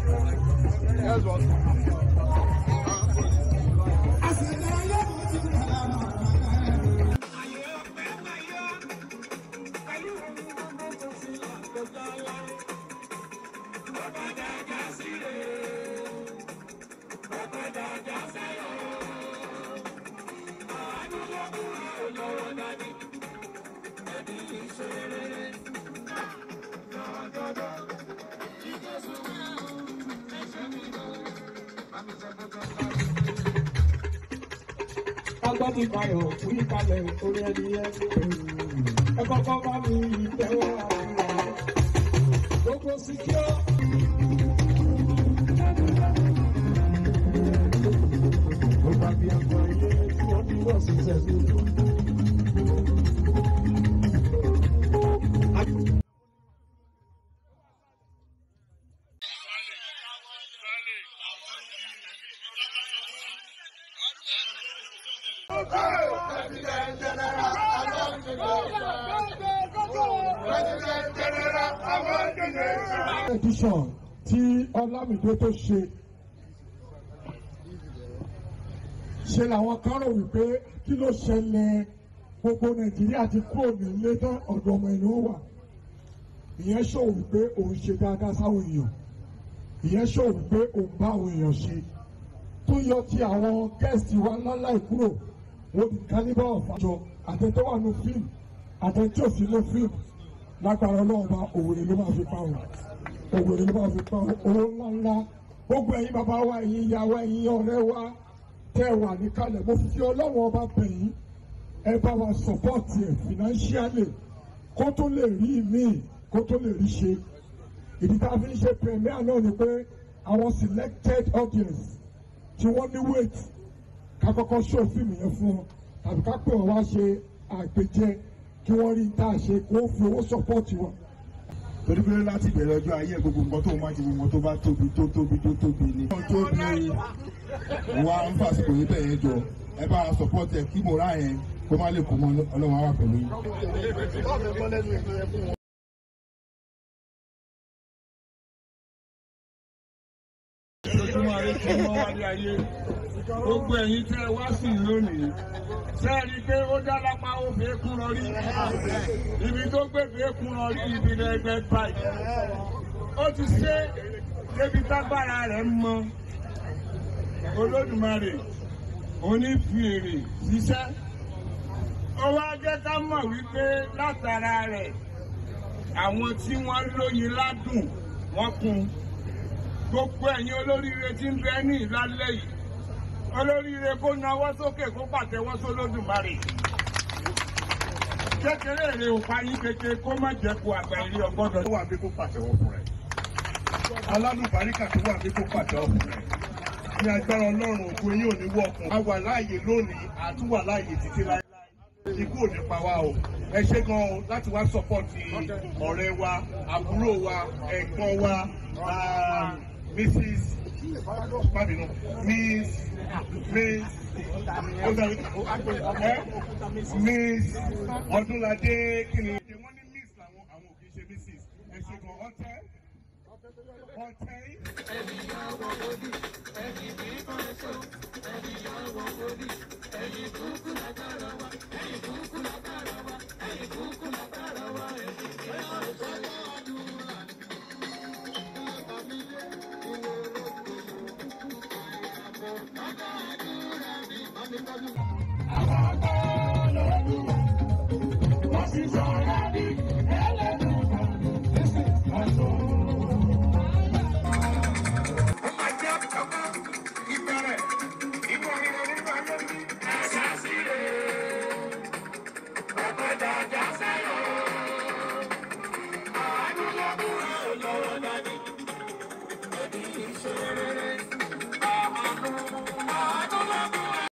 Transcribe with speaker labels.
Speaker 1: Yes, boss.
Speaker 2: agbọ́dì bayọ̀ fún ìkàlẹ̀ orí ẹni ẹ ẹ kọ́kọ́ bá mi tẹ́wọ́ àdúrà gbogbo síkíọ́. Gbogbo àbí ẹ̀kọ́ ilé tí wọ́n ní wọ́n sì sẹ́sìn. edition tí Ọlámídé tó ṣe ṣe làwọn kan rò wípé kí ló ṣẹlẹ̀ gbogbo Nàìjíríà ti kúrò nílé tán ọ̀dọ̀ ọmọ ìlú wà ìyẹn ṣòwò wípé òun ṣe dáadáa sáwọn èèyàn ìyẹn ṣòwò wípé òun bá àwọn èèyàn ṣe tó yọ ti àwọn gẹ́ẹ̀sì wa ńláńlá ìkúrò wọ́n di calibre of àjọ àtẹ̀tẹ̀ wà ní fíìmù àtẹ̀tẹ̀ òsì lé fíìmù lágbára ọlọ́run bá òwèrè ló máa fi pa wọn òwèrè ló máa fi pa wọn owó ńláńlá gbogbo ẹ̀yin bàbá wa ẹ̀yin ìyá wa ẹ̀yin ọ̀rẹ́ wa tẹ́ ẹ wà níkàlẹ̀ mo fi ọlọ́run ọba bẹ̀ yín ẹ bá wa support ẹ̀ financially kó tó lè rí míì kó tó lè rí ṣe ìdí tá a fi ń ṣe premier náà ni pé àwọn selected audience tí wọ́n ní weight ká kọ́kọ́ show fíìmù yẹn fún wọn tàbí ká pè wọ́n wá ṣe àgbéjẹ kí wọ́n rí tá a ṣe kó fi owó sọ́pọ́ọ̀tì wọn.
Speaker 3: torí pé láti bẹ̀rẹ̀ ọjọ́ ayé gbogbo nǹkan tó máa ṣe gbogbo tó bá tóbi tó tóbi tó tóbi ni. wọ́n tóbi wa ń fàsìkò yìí bẹ̀yẹn jọ ẹ bá a sọpọ́tì ẹ kí mo rà yẹn kó má lè kó mọ ọlọ́run àwà pẹ̀lú yín.
Speaker 4: ojoojúmọ́ ayé tí wọ́n wá ní ayé gbogbo ẹ̀yin tẹ́ ẹ wá sí lónìí sẹ́ẹ̀rí pé ó dá lápá ó fi kún lọ rí ibi tó gbé fi kún lọ rí ibi lẹ́gbẹ́ báyìí ó ti ṣe débi tágbára rẹ̀ mọ olódùmarè onífìrè ṣiṣẹ́ ó wá jẹ́ ká mọ̀ wípé látara rẹ̀ àwọn tí wọ́n lóyin ládùn wọ́n kún gbogbo ẹ̀yin olóríire tí ń bẹ ní ìlálẹ́ yìí olóríire kó nawọ́ sókè kó pàtẹ́wọ́ sólódùmarè kékeré èrè òpa yín kékeré kó má jẹ́ kó àgbà èrè ọgbọ́dọ̀.
Speaker 3: tó wà bí kó pàtẹ́wọ́ fún rẹ̀ alálùbáríkà tó wà bí kó pàtẹ́wọ́ fún rẹ̀ ní agbára ọlọ́run ògo yín ò ní wọ́ọ̀kùn a wà láàyè lónìí àtúwà láàyè títí láyé ikú ò ní pa wá o ẹ ṣe gan o láti wá sọpọ́ọ̀tì ọ̀rẹ́ wa àbúrò wa ẹ̀gbọ́n wa mrs pàdínù miss miss miss ọdúnladé kí ni wọ́n ní miss làwọn àwọn ò kì í ṣe mrs ẹ ṣe gan ọtẹ ọtẹ.
Speaker 2: Thank you.